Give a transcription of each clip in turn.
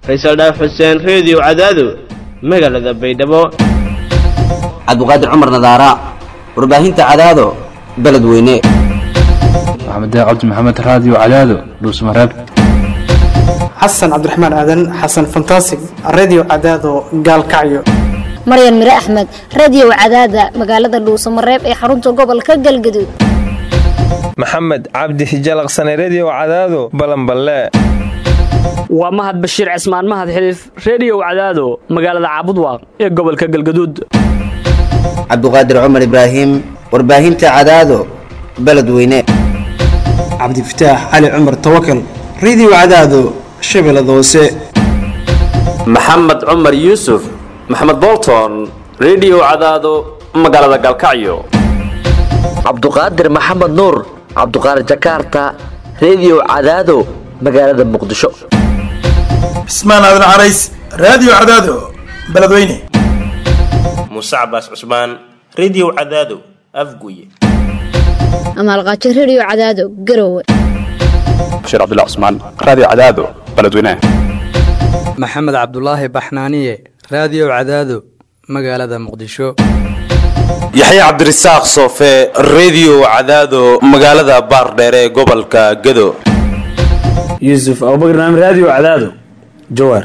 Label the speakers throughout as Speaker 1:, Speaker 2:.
Speaker 1: faysal dhaaf xuseen reediyo cadaado magaalada baydhabo
Speaker 2: cabdiqaadir cumar nadaara warbaahinta cadaado beledweyne
Speaker 3: maxamed cabdi maxamed raadiyo cadaado dhuusmareeb
Speaker 4: xasan cabdiraxmaan aadan xasan fantasig radio cadaado gaalkacyo
Speaker 5: maryan mire axmed radiyow cadaada magaalada dhuusamareeb ee xarunta gobolka galgaduud
Speaker 6: maxamed cabdi hijalaqsane rediyow cadaado balanballe
Speaker 7: waa mahad bashiir cismaan mahad xiliif rediyow cadaado magaalada caabudwaaq ee gobolka galgaduud
Speaker 2: cabdiqaadir cumar ibraahim warbaahinta cadaado beledweyne
Speaker 4: cabdifataax cali cumar tawakal radio cadaado shabeellada hoose
Speaker 8: maxamed cumar yuusuf maxamed bolton rediyow cadaado magaalada galkacyo
Speaker 9: cabduqaadir maxamed nuur cabduqaadir jakarta rediyow cadaado magaalada muqdisho
Speaker 10: cismaan aadan carays raadiyo cadaado beledweyne
Speaker 11: muuse cabaas cusmaan rediyow cadaado afguye
Speaker 5: amaalqaajo rediyo cadaado garowe
Speaker 3: bashiir cabdilla cusmaan raadiyo cadaado beledweyne
Speaker 12: maxamed cabdulaahi baxnaaniye raadiyo cadaado magaalada muqdisho
Speaker 13: yaxya cabdirasaaq soofe rediyo cadaado magaalada baardheere ee gobolka gado
Speaker 14: yuusuf abubakr naam raadiyo cadaado jawaar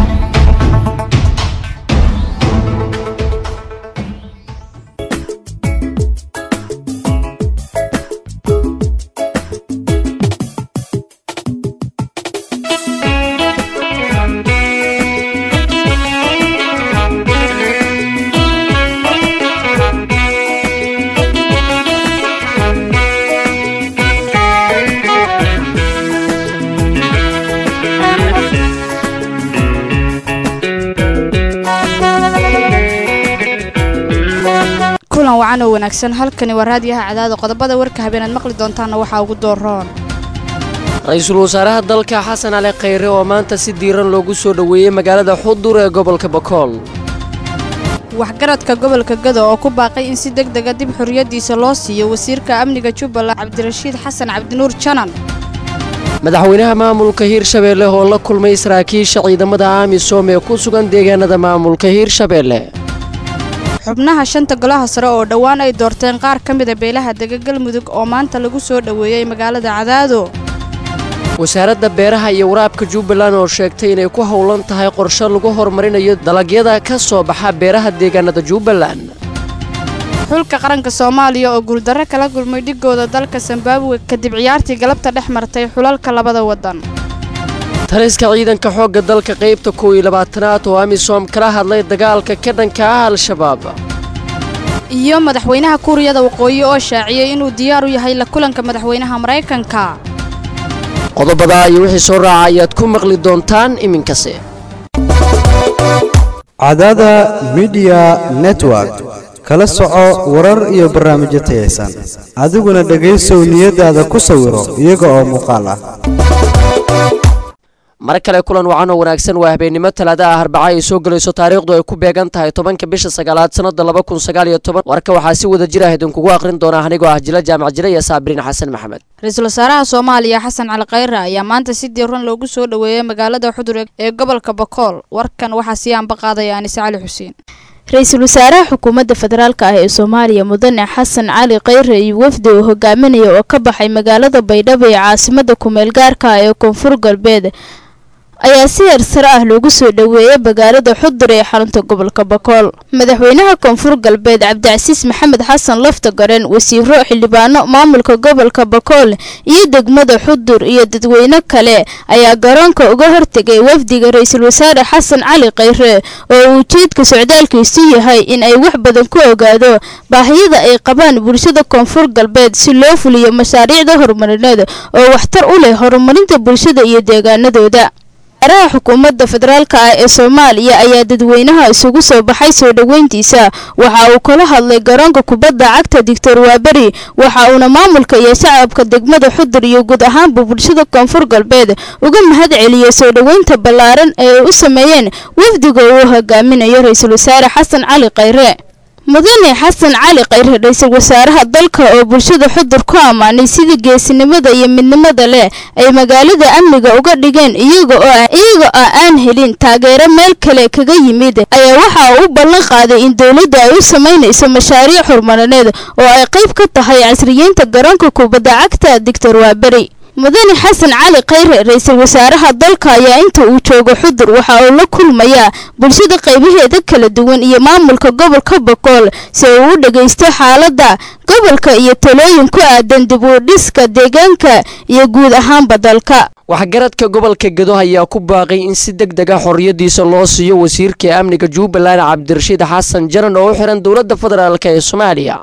Speaker 15: kulan wacan oo wanaagsan halkani waa raadiyaha cadaado qodobada warka habeenaad maqli doontaanna waxaa ugu dooroon
Speaker 16: ra-iisul wasaaraha dalka xasan cali khayre oo maanta si diiran loogu soo dhoweeyey magaalada xudur ee gobolka bakool
Speaker 15: waxgaradka gobolka gado oo ku baaqay in si deg dega dib xorriyaddiisa loo siiyo wasiirka amniga jubbaland cabdirashiid xasan cabdinuur janan
Speaker 16: madaxweynaha maamulka hiirshabeelle oo la kulmay saraakiisha ciidamada amisom ee ku sugan deegaanada maamulka hiirshabeelle
Speaker 15: xubnaha shanta golaha sare oo dhowaan ay doorteen qaar ka mida beelaha dega galmudug oo maanta lagu soo dhoweeyey magaalada cadaado
Speaker 16: wasaaradda beeraha iyo waraabka jubbaland oo sheegtay inay ku howlan tahay qorshe lagu horumarinayo dalagyada ka soo baxa beeraha deegaanada jubbaland
Speaker 15: xulka qaranka soomaaliya oo guuldarro kala gulmay dhigooda dalka zimbabwe kadib ciyaartii galabta dhex martay xulalka labada waddan
Speaker 16: taliska ciidanka xoogga dalka qaybta kow iyo labaatanaad oo amisom kala hadlay dagaalka ka dhanka ah al-shabaab
Speaker 15: iyo madaxweynaha kuuriyada waqooyi oo shaaciyey inuu diyaar u yahay la kulanka madaxweynaha maraykanka
Speaker 16: qodobadaa iyo wixii soo raaca ayaad ku maqli doontaan iminkase
Speaker 17: cadaada midiya network kala soco warar iyo barnaamijyo tayaysan adiguna dhegaysow niyadaada ku sawiro iyaga oo muuqaal ah
Speaker 16: mar kale kulan wacan oo wanaagsan waa habeennimo talaada ah arbaca ay soo gelayso taariikhdu ay ku beegan tahay tobanka bisha sagaalaad sannada laba kun sagaal iyo toban warka waxaa si wada jir ah idinkugu aqrin doonaa anigoo ah jila jaamac jile iyo saabiriin xasan maxamed
Speaker 15: ra-iisul wasaaraha soomaaliya xasan cali khayre ayaa maanta si diiran loogu soo dhoweeyey magaalada xudur ee gobolka bakool warkan waxaa sii aanba qaadaya anise cali xuseen
Speaker 18: ra-iisul wasaaraha xukuumadda federaalk ah ee soomaaliya mudane xasan cali khayre iyo wafdi uu hogaaminaya oo ka baxay magaalada baydhabo ee caasimada kumeel gaarka ah ee koonfur galbeed ayaa si heer sare ah loogu soo dhoweeyey magaalada xudur ee xarunta gobolka bakool madaxweynaha koonfur galbeed cabdicasiis maxamed xasan lafta garen wasiiro xildhibaano maamulka gobolka bakool iyo degmada xudur iyo dadweyne kale ayaa garoonka uga hortegay wafdiga ra-iisul wasaare xasan cali khayre oo uu ujeedka socdaalkiisu yahay in ay wax badan ku ogaado baahiyada ay qabaan bulshada koonfur galbeed si loo fuliyo mashaariicda horumarineed oo waxtar u leh horumarinta bulshada iyo deegaanadooda araha xukuumadda federaalk ah ee soomaaliya ayaa dadweynaha isugu soo baxay soo dhoweyntiisa waxa uu kala hadlay garoonka kubadda cagta doctor waaberi waxa uuna maamulka iyo shacabka degmada xudur iyo guud ahaanba bulshada koonfur galbeed uga mahad celiyey soo dhoweynta ballaaran ee ay u sameeyeen wafdiga uu hogaaminayo ra-iisul wasaare xasan cali khayre mudane xasan cali khayre ra-iisul wasaaraha dalka oo bulshada xudur ku ammaanay sidii geesinimada iyo midnimada leh ay magaalada amniga uga dhigeen iyaga oo aan helin taageero meel kale kaga yimid ayaa waxa uu u ballan qaaday in dowladda ay u samaynayso mashaariic horumarineed oo ay qayb ka tahay casriyeynta garoonka kubadda cagta digtor waaberi mudane xasan cali khayre ra-iisul wasaaraha dalka ayaa inta uu joogo xudur waxa uu la kulmayaa bulshada qaybaheeda kala duwan iyo maamulka gobolka boqool si uu u dhagaysto xaaladda gobolka iyo talooyin ku aadan dib u dhiska deegaanka iyo guud ahaanba dalka
Speaker 16: waxgaradka gobolka gedo ayaa ku baaqay in si deg deg ah xorriyadiisa loo siiyo wasiirka amniga jubbaland cabdirashiid xasan jaran oo u xiran dowladda federaalk ee soomaaliya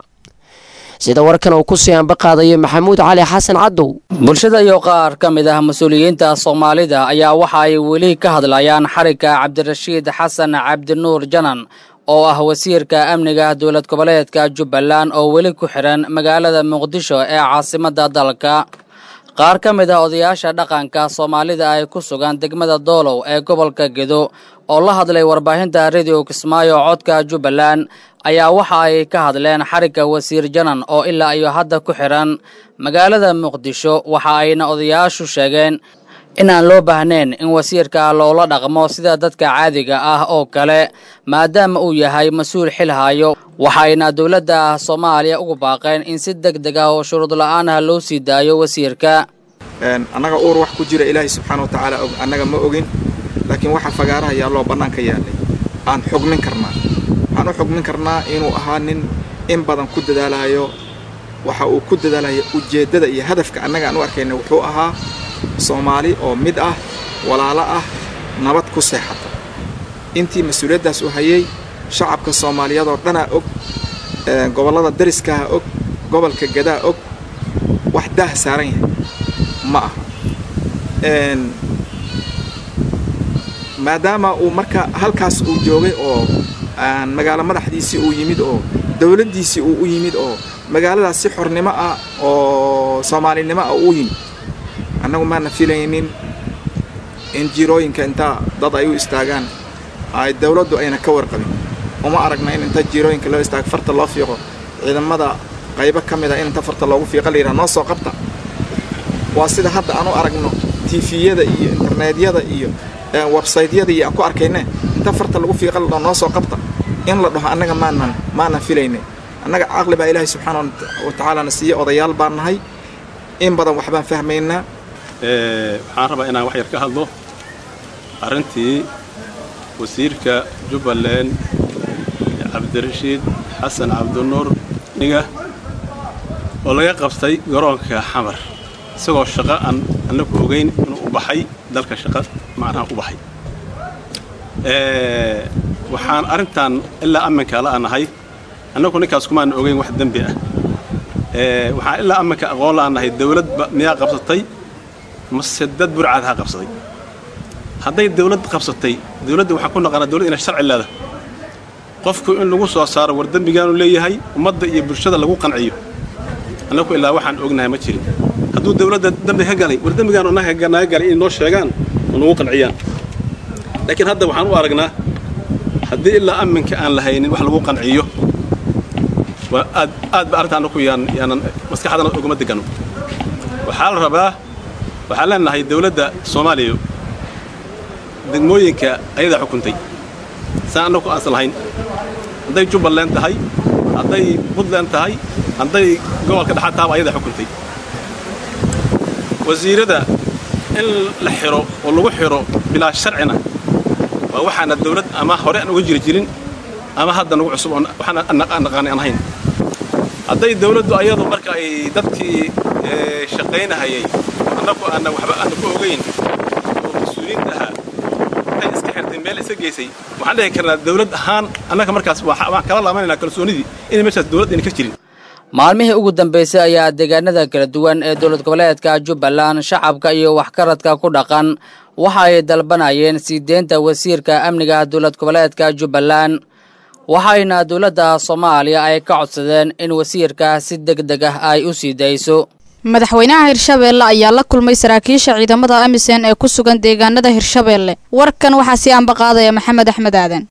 Speaker 16: sida warkan uu ku sii ambaqaadayo maxamuud cali xasan cadow
Speaker 19: bulshada iyo qaar ka mid ah mas-uuliyiinta soomaalida ayaa waxa ay weli ka hadlayaan xarigga cabdirashiid xasan cabdinuur janan oo ah wasiirka amniga dowlad goboleedka jubbaland oo weli ku xihan magaalada muqdisho ee caasimadda dalka qaar ka mid ah odayaasha dhaqanka soomaalida ay ku sugan degmada doolow ee gobolka gedo oo la hadlay warbaahinta radio kismaayo codka jubbaland ayaa waxa ay ka hadleen xarigga wasiir janan oo ilaa iyo hadda ku xihan magaalada muqdisho waxa ayna odayaashu sheegeen in aan loo baahnayn in wasiirka loola dhaqmo sida dadka caadiga ah oo kale maadaama uu yahay mas-uul xil hayo waxayna dowladda soomaaliya ugu baaqeen in si deg deg ah oo shuruud la-aan ah loo sii daayo wasiirka
Speaker 20: annaga uur wax ku jira ilaahay subxaana wa tacaala og annaga ma ogin laakiin waxa fagaaraha yaalloo bannaanka yaallay aan xugmin karnaa waxaan u xugmin karnaa inuu ahaa nin in badan ku dadaalayo waxa uu ku dadaalaya ujeeddada iyo hadafka annaga aan u arkayna wuxuu ahaa soomaali oo mid ah walaalo ah nabad ku seexata intii mas-uuliyaddaas u hayay shacabka soomaaliyadoo dhanaa og gobollada dariskaha og gobolka gadaa og wax daah saaran yahay ma aha maadaama uu marka halkaas uu joogay oo magaalo madaxdiisii uu yimid oo dowladdiisii uu u yimid oo magaaladaas si xornimo ah oo soomaalinimo ah uu yimid annagu maana filaynin in jirooyinka intaa dad ay u istaagaan ay dowladdu ayna ka warqabin uma aragna in inta jirooyinka loo istaago farta loo fiiqo ciidamada qaybo ka mid ah in inta farta loogu fiiqa la yidhaha noo soo qabta waa sida hadda aan u aragno tifiyada iyo internetyada iyo websaytyada iyo aan ku arkayne inta farta lagu fiiqa la dhaho noo soo qabta in la dhaho annaga maanan maanan filayne annaga caqli baa ilaahay subxaana wa tacaalana siiye odayaal baan nahay in badan waxbaan fahmaynaa
Speaker 21: waxaan rabaa inaan wax yar ka hadlo arrintii wasiirka jubbaland cabdirashiid xasan cabdinuur niga oo laga qabtay garoonka xamar isagoo shaqo aan annagu ogayn inuu u baxay dalka shaqo macnaha u baxay waxaan arrintan ilaa amminka la'anahay annagu ninkaas kumaan ogayn wax dembi ah waxaan ilaa amminka aqoon la'anahay dawladba miyaa qabsatay mase dad burcadaha qabsaday hadday dawlad qabsatay dawladda waxaan ku naqanaa dawlad inay sharci leedahay qofku in lagu soo saaro war dembigaanu leeyahay ummadda iyo bulshada lagu qanciyo annagu ilaa waxaan ognahay ma jirin hadduu dawladda dembi ka galay war dembigaanu naga naga galay inay noo sheegaan oo nagu qanciyaan laakiin hadda waxaan u aragnaa haddii ilaa amminka aan la haynin wax lagu qanciyo waa aad aad ba arrinta annagu yaan yaanan maskaxdana uguma degano waxaa la rabaa waxaan leenahay dawladda soomaaliya degmooyinka ayadaa xukuntay saan annagu aansan lahayn hadday jubbaland tahay hadday puntland tahay hadday gobolka dhexaad tahaba ayadaa xukuntay wasiirada in la xiro oo lagu xiro bilaa sharcina waa waxaana dawlad ama hore aan uga jiri jirin ama hadda nagu cusub oo waxaan aan naqaanay aan ahayn hadday dawladdu ayadu marka ay dadkii shaqaynahayay annagu aanna waxba aana ku ogayn oo mas-uuliyiinta ahaa waxay iska xirtay meel iska geysay waxaan dhihi karnaa dawlad ahaan annaga markaas waxaan kala laabanaynaa kalsoonidii inay meeshaas dawlad ayna ka jirin
Speaker 19: maalmihii ugu dambeysay ayaa deegaanada kala duwan ee dowlad goboleedka jubbaland shacabka iyo waxkaradka ku dhaqan waxa ay dalbanayeen sii deynta wasiirka amniga dowlad goboleedka jubbaland waxayna dowladda soomaaliya ay ka codsadeen in wasiirka si deg deg ah ay u sii dayso
Speaker 15: madaxweynaha hirshabeelle ayaa la kulmay saraakiisha ciidamada amisom ee ku sugan deegaanada hirshabeelle warkan waxaa sii ambaqaadaya maxamed axmed aadan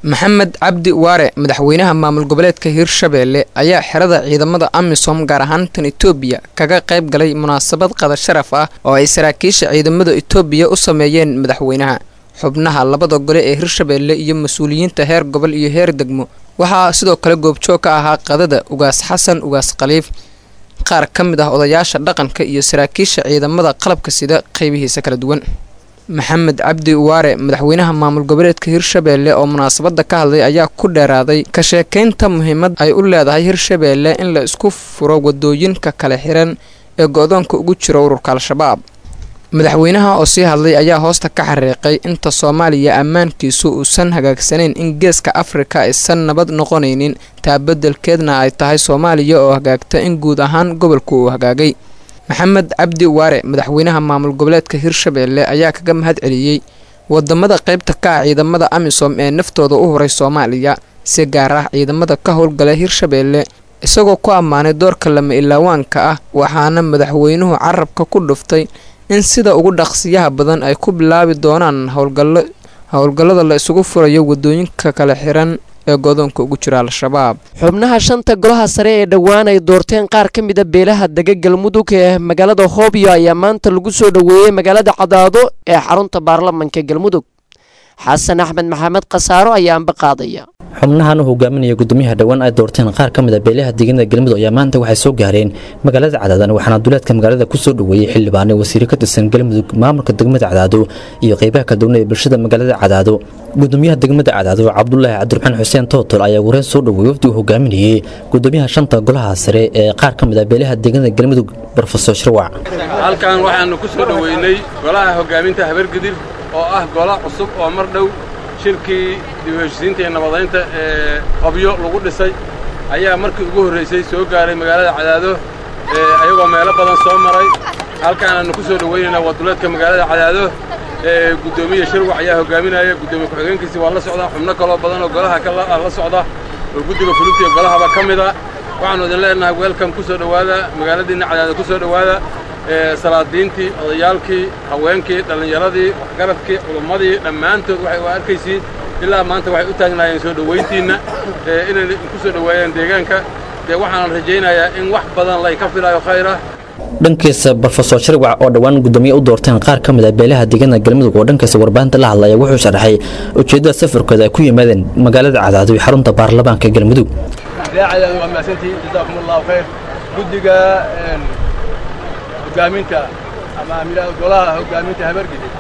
Speaker 1: maxamed cabdi waare madaxweynaha maamul goboleedka hirshabeelle ayaa xerada ciidamada amisom gaar ahaan tan etoobiya kaga qayb galay munaasabad qada sharaf ah oo ay saraakiisha ciidamada etoobiya u sameeyeen madaxweynaha xubnaha labada gole ee hirshabeelle iyo mas-uuliyiinta heer gobol iyo heer degmo waxaa sidoo kale goobjoog ka ahaa qadada ugaas xasan ugaas khaliif qaar ka mid ah odayaasha dhaqanka iyo saraakiisha ciidamada qalabka sida qeybihiisa kala duwan maxamed cabdi waare madaxweynaha maamul goboleedka hirshabeelle oo munaasabada ka hadlay ayaa ku dheeraaday ka sheekaynta muhiimad ay u leedahay hirshabeelle in la isku furo wadooyinka kala xiran ee go-doonka ugu jiro ururka al-shabaab madaxweynaha oo sii hadlay ayaa hoosta ka xariiqay inta soomaaliya ammaankiisu uusan hagaagsanayn in geeska afrika aysan nabad noqonaynin taa beddelkeedna ay tahay soomaaliya oo hagaagta in guud ahaan gobolku uu hagaagay maxamed cabdi waare madaxweynaha maamul goboleedka hirshabeelle ayaa kaga mahad celiyey wadamada qaybta ka ah ciidamada amisom ee naftooda u horay soomaaliya si gaar ah ciidamada ka howlgala hirshabeelle isagoo ku ammaanay doorka lama ilaawaanka ah waxaana madaxweynuhu carabka ku dhuftay in sida ugu dhaqsiyaha badan ay ku bilaabi doonaan howlgallo howlgallada la isugu furayo wadooyinka kala xiran ee godoonka ugu jira al-shabaab
Speaker 16: xubnaha shanta golaha sare ee dhowaan ay doorteen qaar ka mida beelaha dega galmudug ee magaalada hoobyo ayaa maanta lagu soo dhoweeyey magaalada cadaado ee xarunta baarlamanka galmudug xasan axmed maxamed khasaaro ayaa anba qaadaya
Speaker 22: xubnahan u hogaaminaya gudoomiyaha dhowaan ay doorteen qaar ka mid a beelaha deegaanada galmudug ayaa maanta waxay soo gaareen magaalada cadaadan waxaana duleedka magaalada kusoo dhoweeyey xildhibaane wasiire ka tirsan galmudug maamulka degmada cadaado iyo qeybaha kala duwan ee bulshada magaalada cadaado gudoomiyaha degmada cadaado cabdulaahi cabdiraxmaan xuseen tootol ayaa wareen soo dhoweeyey wafdi uu hogaaminayey gudoomiyaha shanta golaha sare ee qaar ka mid a beelaha deegaanada galmudug brofesor shirwac
Speaker 23: halkan waxaanu ku soo dhoweynay golaha hogaaminta habargedir oo ah gola cusub oo mar dhow shirkii dib u heshisiinta iyo nabadaynta ee qabyo lagu dhisay ayaa markii ugu horraysay soo gaaray magaalada cadaado ayagoo meelo badan soo maray halkaanaanu ku soo dhowaynaynaa waduleedka magaalada cadaado guddoomiye shirwac ayaa hogaaminaya guddoomiye ku-xigeenkiisi waa la socdaa xubno kaloo badan oo golaha la socda oo guddiga fulinta iyo golahaba ka mida waxaanu idin leenahay weelkan ku soo dhowaada magaaladiinna cadaado ku soo dhowaada salaadiintii odayaalkii haweenkii dhallinyaradii waxgaradkii culummadii dhammaantood waxay u arkaysiin ilaa maanta waxay u taagnaayeen soo dhowayntiinna inay ku soo dhoweeyaan deegaanka dee waxaan rajaynayaa in wax badan lay ka filaayo khayra
Speaker 22: dhankiisa brofesor shirwac oo dhowaan gudoomiye u doorteen qaar ka mid a beelaha deegaanada galmudug oo dhankiisa warbaahinta la hadlaya wuxuu sharaxay ujeeddada safarkooda ay ku yimaadeen magaalada cadaado iyo xarunta baarlamaanka galmudug
Speaker 23: cadaado waa mahadsantihiin jazaakum allahu khayr guddiga hogaaminta ama amilada golaha hogaaminta habargidid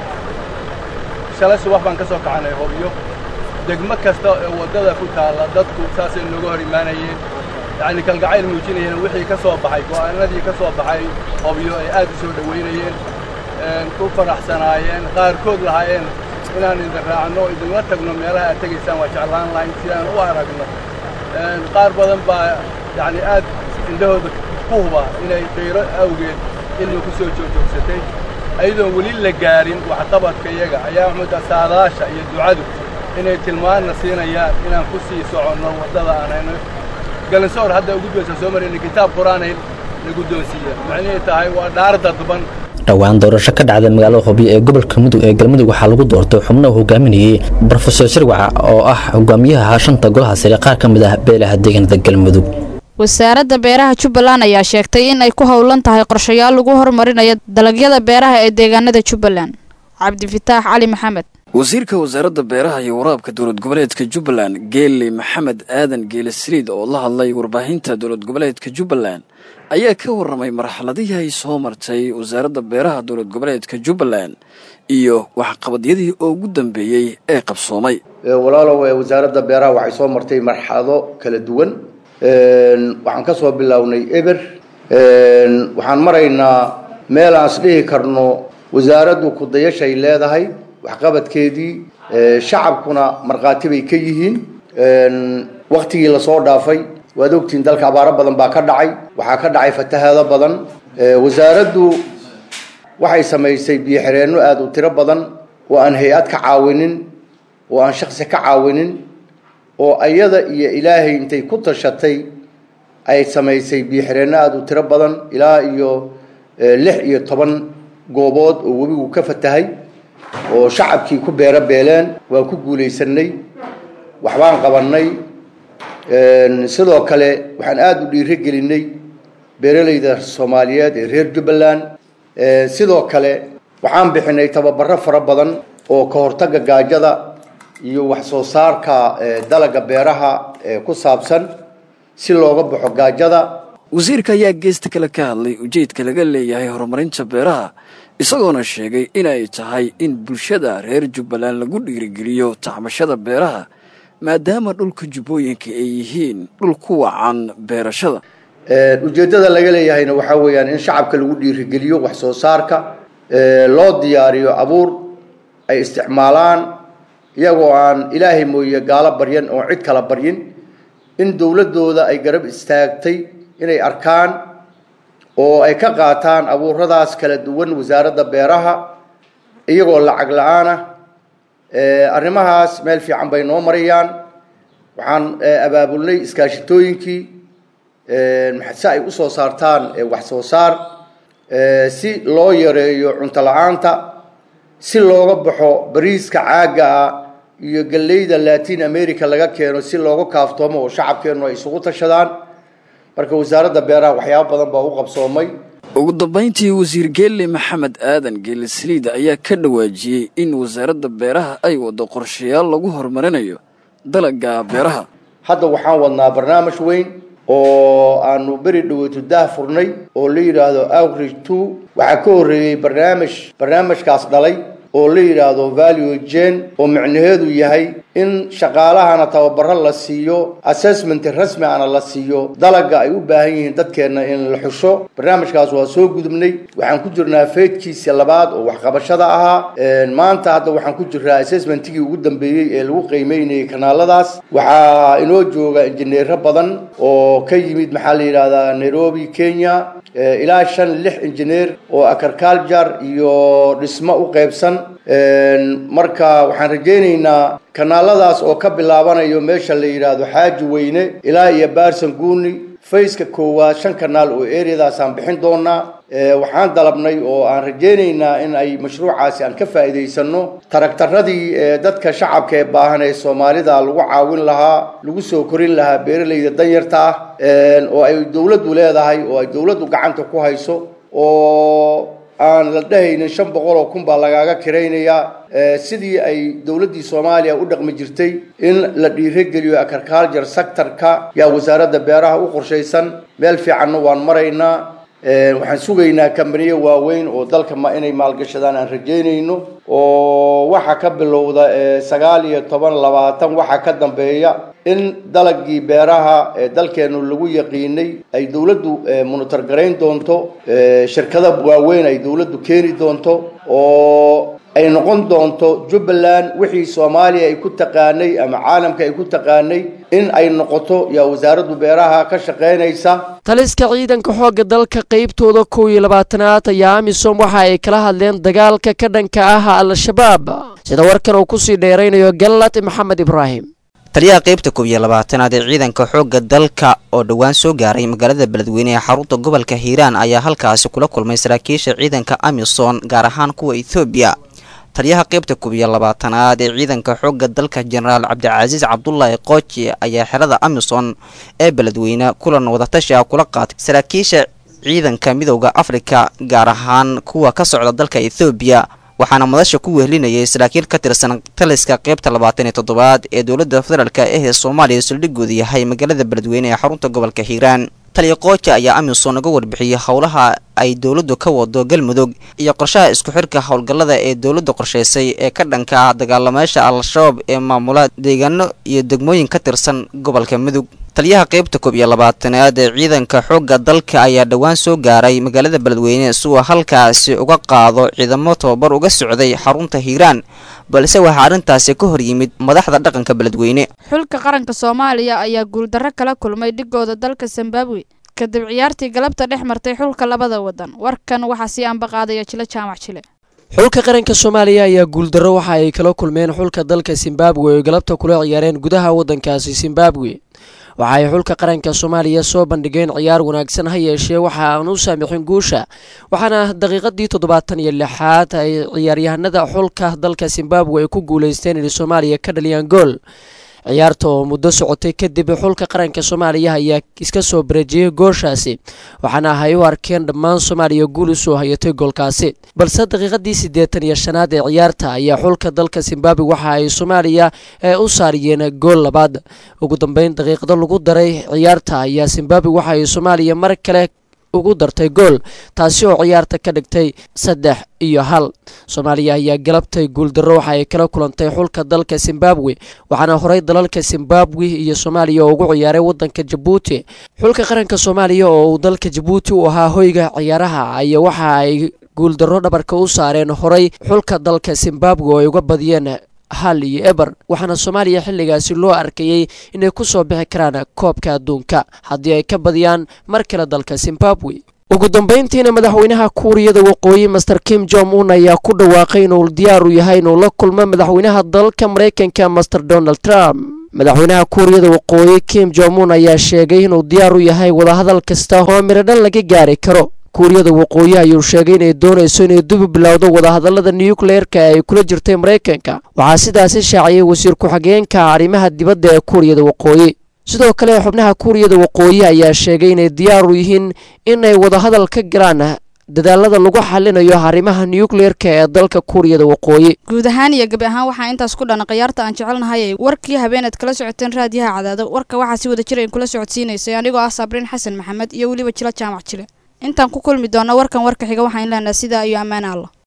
Speaker 23: shalay subax baan ka soo kacanay hobyo degmo kasta ee waddada ku taalla dadku saasay nooga hor imaanayeen yacni kalgacayl muujinayeen wixii ka soo baxay go'aanadii ka soo baxay hobyo ay aad u soo dhowaynayeen ku faraxsanaayeen qaarkood lahaayeen inaan idin raacno idinla tagno meelaha aad tegaysaan waa jeclaan lahayn si aan u aragno qaar badan baa yacni aad indhahooda ku huba inay dayro awgeed ilmi ku soo joojoogsatay ayadoon weli la gaarin waxqabadka iyaga ayaa mudda saadaasha iyo ducadu inay tilmaanna siinayaan inaan ku sii soconno waddada aanayno galansoor hadda gudbaysa soo marayna kitaab qur-aanay la guddoonsiiya macnihii tahay waa dhaar dadban
Speaker 22: dhowaan doorasho ka dhacda magaalada hobyo ee gobolka mudug ee galmudug waxaa lagu doortay xubno uu hogaaminayey brofesor shirwaca oo ah hogaamiyaha shanta golaha sare qaar ka mid ah beelaha deegaanada galmudug
Speaker 15: wasaaradda beeraha jubbaland ayaa sheegtay in ay ku howlan tahay qorshayaal lagu horumarinayo dalagyada beeraha ee deegaanada jubbaland cabdifitaax cali maxamed
Speaker 24: wasiirka wasaaradda beeraha iyo waraabka dowlad goboleedka jubbaland geeli maxamed aadan geele saliid oo la hadlay warbaahinta dowlad goboleedka jubbaland ayaa ka warramay marxaladihii ay soo martay wasaaradda beeraha dowlad goboleedka jubbaland iyo waxqabadyadii ugu dambeeyey ee qabsoomay
Speaker 25: walaalow wasaaradda beeraha waxay soo martay marxalado kala duwan waxaan ka soo bilownay eber waxaan maraynaa meel aan isdhihi karno wasaaraddu kudayashay leedahay waxqabadkeedii shacabkuna markhaati bay ka yihiin waktigii lasoo dhaafay waad ogtihiin dalka abaaro badan baa ka dhacay waxaa ka dhacay fatahaado badan wasaaraddu waxay samaysay biyoxireenno aada u tiro badan oo aan hay-ad ka caawinin oo aan shaksi ka caawinin oo ayada iyo ilaahay intay ku tashatay ay samaysay biyoxireenno aada u tiro badan ilaa iyo lix iyo toban goobood oo webigu ka fatahay oo shacabkii ku beero beeleen waan ku guulaysanay waxbaan qabannay sidoo kale waxaan aada u dhiiro gelinay beeralayda soomaaliyeed ee reer jubbaland sidoo kale waxaan bixinay tababaro fara badan oo ka hortagga gaajada iyo wax soo saarka dalaga beeraha ku saabsan si looga baxo gaajada
Speaker 24: wasiirka ayaa geesta kale ka hadlay ujeedka laga leeyahay horumarinta beeraha isagoona sheegay inay tahay in bulshada reer jubbaland lagu dhiirigeliyo tacbashada beeraha maadaama dhulka jubbooyinka ay yihiin dhul ku wacan beerashada
Speaker 25: ujeeddada laga leeyahayna waxaa weeyaan in shacabka lagu dhiirigeliyo wax soo saarka loo diyaariyo abuur ay isticmaalaan iyagoo aan ilaahay mooye gaalo baryan oo cid kala baryin in dowladdooda ay garab istaagtay inay arkaan oo ay ka qaataan abuuradaas kala duwan wasaaradda beeraha iyagoo lacag la-aanah arrimahaas meel fiican bay noo marayaan waxaan abaabulnay iskaashitooyinkii si ay usoo saartaan wax soo saar si loo yareeyo cunto la-aanta si looga baxo bariiska caagga ah iyo galleyda latin america laga keeno si looga kaaftoomo oo shacabkeennu ay isugu tashadaan marka wasaaradda beeraha waxyaabo badan baa u qabsoomay
Speaker 24: ugu dambayntii wasiir geelle maxamed aadan geelle saliid ayaa ka dhawaajiyey in wasaaradda beeraha ay waddo qorshayaal lagu horumarinayo dalagga beeraha
Speaker 25: hadda waxaan wadnaa barnaamij weyn oo aanu beri dhaweyto daah furnay oo la yidhaahdo outreach two waxaa ka horreeyey barnaamij barnaamijkaas dhalay oo la yidhaahdo value gen oo micnaheedu yahay in shaqaalahana tababaro la siiyo assessment rasmi ana la siiyo dalaga ay u baahan yihiin dadkeenna in la xusho barnaamijkaas waa soo gudubnay waxaan ku jirnaa feedkiisa labaad oo waxqabashada ahaa maanta hadda waxaan ku jirnaa assessmentigii ugu dambeeyey ee lagu qiimeynayay kanaaladaas waxaa inoo jooga injineero badan oo ka yimid maxaa la yidhahdaa nairobi kenya ilaa shan lix injineer oo agriculture iyo dhismo u qaybsan marka waxaan rajaynaynaa kanaaladaas oo ka bilaabanayo meesha la yidhaahdo xaaji weyne ilaa iyo baarsan guuni fayska koowaad shan kanaal oo eryadaasaan bixin doonaa waxaan dalabnay oo aan rajaynaynaa in ay mashruucaasi aan ka faa'iidaysano taragtaradii dadka shacabka ee baahan ee soomaalida lagu caawin lahaa lagu soo korin lahaa beeralayda danyarta ah oo ay dowladdu leedahay oo ay dowladdu gacanta ku hayso oo aan la dhehaynin shan boqol oo kun baa lagaaga kiraynayaa sidii ay dowladdii soomaaliya u dhaqmi jirtay in la dhiirogeliyo agriculture sectorka yaa wasaaradda beeraha u qorshaysan meel fiicanna waan maraynaa waxaan sugaynaa kambaniyo waaweyn oo dalka ma inay maalgashadaan aan rajaynayno oo waxa ka bilowda sagaal iyo toban labaatan waxa ka dambeeya in dalagii beeraha ee dalkeenu lagu yaqiinay ay dowladdu monitor garayn doonto shirkada waaweyn ay dowladdu keeni doonto oo ay noqon doonto jubbaland wixii soomaaliya ay ku taqaanay ama caalamka ay ku taqaanay in ay noqoto yaa wasaaraddu beeraha ka shaqaynaysa
Speaker 16: taliska ciidanka xoogga dalka qaybtooda kow iyo labaatanaad ayaa amisom waxa ay kala hadleen dagaalka ka dhanka ah al-shabaab sida warkan uu kusii dheeraynayo gallat maxamed ibraahim
Speaker 2: taliyaha qaybta koob iyo labaatanaad ee ciidanka xoogga dalka oo dhowaan soo gaaray magaalada beledweyne ee xarunta gobolka hiiraan ayaa halkaasi kula kulmay saraakiisha ciidanka amisom gaar ahaan kuwa ethoobiya taliyaha qaybta koob iyo labaatanaad ee ciidanka xoogga dalka jenaraal cabdicasiis cabdulaahi qooji ayaa xerada amisom ee beledweyne kulan wadatashi ah kula qaatay saraakiisha ciidanka midowda afrika gaar ahaan kuwa ka socda dalka ethoobiya waxaana madasha ku wehelinayay saraakiil ka tirsan taliska qaybta labaatan iyo toddobaad ee dowladda federaalk ee soomaaliya saldhigooda yahay magaalada beledweyne ee xarunta gobolka hiiraan taliya qooja ayaa amisom uga warbixiyey howlaha ay dowladdu ka wado galmudug iyo qorshaha isku xirka howlgallada ee dowladdu qorshaysay ee ka dhanka ah dagaalamayaasha al-shabaab ee maamula deegaano iyo degmooyin ka tirsan gobolka mudug taliyaha qaybta koob iyo labaatanaad ee ciidanka xoogga dalka ayaa dhowaan soo gaaray magaalada beledweyne si uu halkaasi uga qaado ciidamo tababar uga socday xarunta hiiraan balse waxaa arrintaasi ka hor yimid madaxda dhaqanka beledweyne
Speaker 15: xulka qaranka soomaaliya ayaa guuldarro kala kulmay dhigooda dalka zimbabwe kadib ciyaartii galabta dhex martay xulka labada wadan warkan waxaa sii ambaqaadaya jilo jaamac jile
Speaker 16: xulka qaranka soomaaliya ayaa guuldarro waxa ay kala kulmeen xulka dalka zimbabwe oo galabta kula ciyaareen gudaha waddankaasi zimbabwe waxa ay xulka qaranka soomaaliya soo bandhigeen ciyaar wanaagsan ha yeeshee waxa aan u saamixin guusha waxaana daqiiqadii toddobaatan iyo lixaad ay ciyaaryahanada xulka dalka zimbabwe ay ku guuleysteen inay soomaaliya ka dhaliyaan gool ciyaarta oo muddo socotay kadib xulka qaranka soomaaliya ayaa iska soo bareejiyey gooshaasi waxaana ay u arkeen dhammaan soomaaliya guul usoo hayatay goolkaasi balse daqiiqadii siddeetan iyo shanaad ee ciyaarta ayaa xulka dalka zimbabwe waxa ay soomaaliya u saariyeen gool labaad ugu dambeyn daqiiqado lagu daray ciyaarta ayaa zimbabwe waxa ay soomaaliya mar kale ugu dartay gool taasi oo ciyaarta ka dhigtay saddex iyo hal soomaaliya ayaa galabtay guuldarro waxa ay kala kulantay xulka dalka zimbabwe waxaana horey dalalka zimbabwe iyo soomaaliya oo ugu ciyaaray wadanka jabuuti xulka qaranka soomaaliya oo uu dalka jabuuti u ahaa hoyga ciyaaraha ayaa waxa ay guuldarro dhabarka u saareen horey xulka dalka zimbabwe oo ay uga badiyeen hal iyo eber waxaana soomaaliya xilligaasi loo arkayey inay ku soo bixi karaan koobka adduunka haddii ay ka badiyaan mar kale dalka zimbabwe ugu dambeyntiina madaxweynaha kuuriyada waqooyi master kim jong un ayaa ku dhawaaqay inuu diyaar u yahay inuu la kulmo madaxweynaha dalka maraykanka master donald trump madaxweynaha kuuriyada waqooyi kim jong un ayaa sheegay inuu diyaar u yahay wadahadal kasta oo miradhan laga gaari karo kuuriyada waqooyi ayuu sheegay inay doonayso inay dubi bilowdo wadahadalada nukleerka ee ay kula jirtay maraykanka waxaa sidaasi shaaciyay wasiir ku-xigeenka arrimaha dibadda ee kuuriyada waqooyi sidoo kale xubnaha kuuriyada waqooyi ayaa sheegay inay diyaar u yihiin inay wadahadal ka galaan dadaalada lagu xalinayo arrimaha nukleerka ee dalka kuuriyada waqooyi
Speaker 15: guud ahaan iyo gabi ahaan waxaa intaas ku dhan khiyaarta aan jecelnahay warkii habeenaad kala socoteen raadiyaha cadaado warka waxaa si wada jira in kula socodsiinaysay anigoo ah sabriin xasan maxamed iyo weliba jilo jaamac jile intaan ku kulmi doona warkan warka xiga waxaan leenahay sidaa iyo ammaan alla